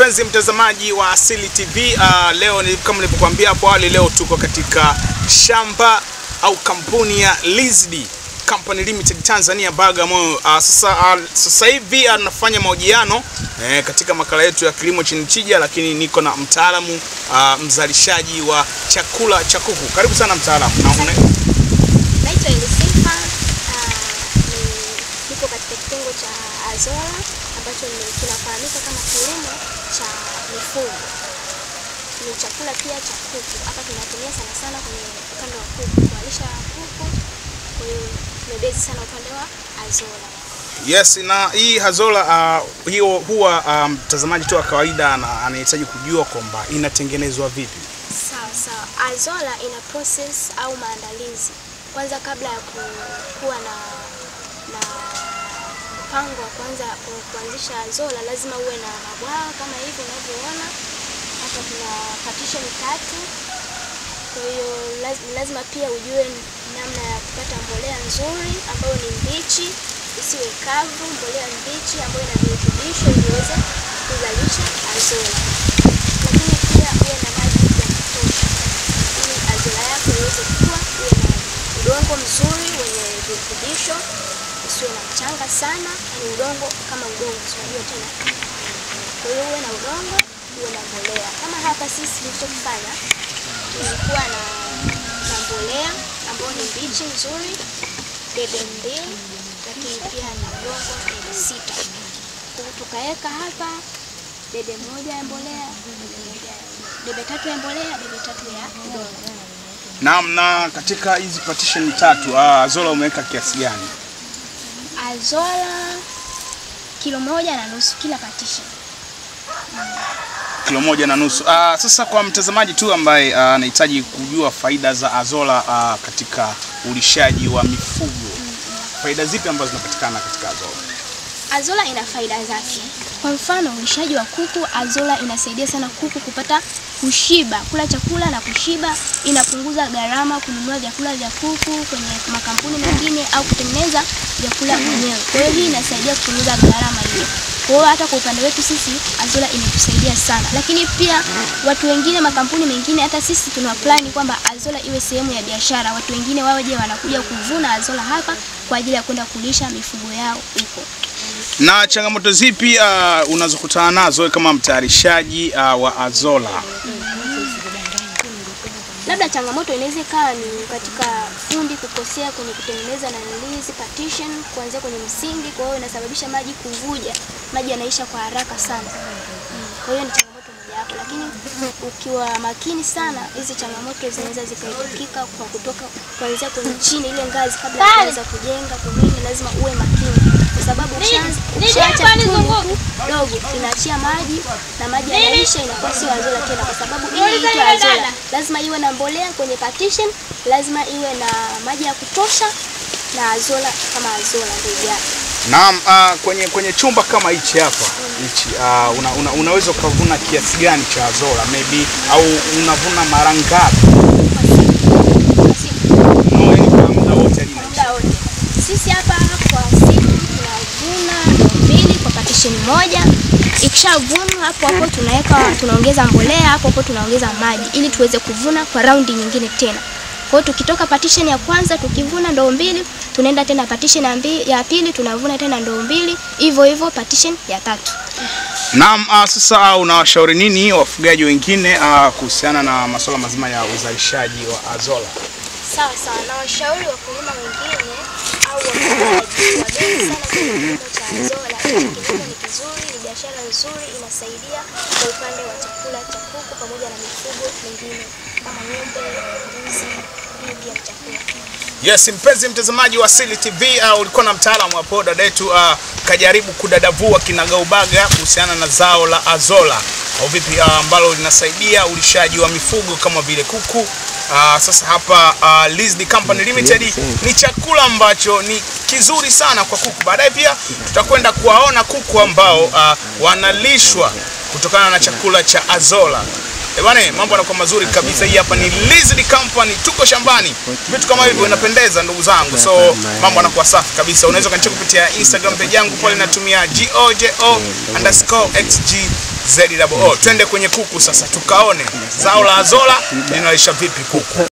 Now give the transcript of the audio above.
mpenzi mtazamaji wa Asili TV. Uh, leo ni kama nilivyokuambia hapo awali, leo tuko katika shamba au kampuni ya Lizzy Company Limited Tanzania Bagamoyo. Uh, sasa uh, sasa hivi anafanya mahojiano eh, katika makala yetu ya kilimo chenye tija, lakini niko na mtaalamu uh, mzalishaji wa chakula cha kuku. Karibu sana mtaalamu. Na una- Naitwa Elisifa. ah, ni- Niko katika kitengo cha Azola ambacho ni- kinafahamika kama kilimo cha mifugo. Ni chakula pia cha kuku. Hapa tunatumia sana sana kwenye upande wa kuku, kuwalisha kuku. Kwa hiyo tumebezi sana upande wa Azola. Yes, na hii Hazola uh, hiyo huwa uh, mtazamaji tu wa kawaida ana- anahitaji kujua kwamba inatengenezwa vipi. Sawa sawa. Azola ina process au maandalizi. Kwanza kabla ya ku- kuwa na na mpango wa kwanza ku- kuanzisha Azola lazima uwe na mabwawa kama hivi unavyoona. Hapa tuna partition tatu. Kwa hiyo laz- lazima pia ujue namna ya kupata mbolea nzuri ambayo ni mbichi, isiwe kavu, mbolea mbichi ambayo ina virutubisho ili iweze kuzalisha Azola lakini pia uwe na maji ya kutosha ili azola yako iweze kukua, uwe na udongo mzuri wenye virutubisho, usiwe na mchanga sana, yani udongo kama udongo, si unajua tena. Kwa hiyo uwe na udongo, uwe na mbolea. Kama hapa sisi tulichokifanya tulikuwa na, na mbolea ambayo ni mbichi nzuri, debe mbili, lakini pia na udongo debe sita. Kwa hiyo tukaweka hapa debe moja ya mbolea, debe moja ya debe tatu ya mbolea, debe tatu ya udongo. Naam, na katika hizi partition tatu uh, Azola umeweka kiasi gani? Azola kilo moja na nusu kila partition. Kilo moja na nusu. Uh, sasa kwa mtazamaji tu ambaye ah, anahitaji kujua faida za Azola uh, katika ulishaji wa mifugo, faida zipi ambazo zinapatikana katika Azola? Azola ina faida zake. Kwa mfano, ulishaji wa kuku, Azola inasaidia sana kuku kupata kushiba, kula chakula na kushiba. Inapunguza gharama kununua vyakula vya kuku kwenye makampuni mengine au kutengeneza vyakula mwenyewe. Kwa hiyo hii inasaidia kupunguza gharama hiyo. Kwa hiyo hata kwa upande wetu sisi Azola imetusaidia sana, lakini pia watu wengine, makampuni mengine, hata sisi tuna plani kwamba Azola iwe sehemu ya biashara. Watu wengine waje wanakuja kuvuna Azola hapa kwa ajili ya kwenda kulisha mifugo yao huko. Na changamoto zipi uh, unazokutana nazo wewe kama mtayarishaji uh, wa Azola? labda changamoto inaweza ikawa ni katika fundi kukosea kwenye kutengeneza na hizi partition kuanzia kwenye msingi, kwa hiyo inasababisha maji kuvuja, maji yanaisha kwa haraka sana. Mm, Kwa hiyo ni changamoto mojawapo, lakini ukiwa makini sana, hizi changamoto zinaweza zikaepukika kwa kutoka kuanzia kwenye chini ile ngazi, kabla ya kuanza kujenga kunini, lazima uwe makini, kwa sababu ukishaanza- ukishaacha tundu tu dogo inaachia maji na maji yanaisha, inakuwa sio Azola tena, kwa sababu ili iitwe Azola lazima iwe na mbolea kwenye partition, lazima iwe na maji ya kutosha na Azola kama Azola ndio yake. Naam, uh, kwenye kwenye chumba kama hichi hapa hichi uh, una, una, unaweza ukavuna kiasi gani cha Azola maybe au unavuna mara ngapi? Kwa siku No, yani kwa muda wote lina muda wote. Sisi hapa kwa siku tunavuna ndoo mbili kwa partition moja. Ikishavunwa hapo hapo tunaweka tunaongeza mbolea hapo hapo tunaongeza maji ili tuweze kuvuna kwa raundi nyingine tena. Kwa hiyo tukitoka partition ya kwanza tukivuna ndoo mbili, tunaenda tena partition ya, mbi, ya pili tunavuna tena ndoo mbili, hivyo hivyo partition ya tatu. Naam, uh, sasa unawashauri nini wafugaji wengine uh, kuhusiana na masuala mazima ya uzalishaji wa Azola? Sawa sawa, na washauri wakulima wengine au wafugaji wageni sana kwenye kilimo cha Azola. Hichi kilimo ni kizuri, ni biashara nzuri, inasaidia kwa upande wa chakula cha kuku pamoja na mifugo mingine kama ng'ombe, mbuzi, hii pia ni chakula. Yes, mpenzi mtazamaji wa Asili TV, uh, ulikuwa na mtaalamu hapo dada yetu uh, kajaribu kudadavua kinagaubaga kuhusiana na zao la Azola au vipi uh, ambalo linasaidia ulishaji wa mifugo kama vile kuku. Uh, sasa hapa uh, Lizzy Company Limited ni chakula ambacho ni kizuri sana kwa kuku. Baadaye pia tutakwenda kuwaona kuku ambao uh, wanalishwa kutokana na chakula cha Azola. Eh bwana, mambo yanakuwa mazuri kabisa. Hii hapa ni Lizzy Company, tuko shambani, vitu kama hivyo inapendeza ndugu zangu, so mambo yanakuwa safi kabisa. Unaweza ukanicheka kupitia Instagram page yangu pale, natumia gojo underscore xg Z double O. Twende kwenye kuku sasa tukaone zao la Azola linalisha vipi kuku.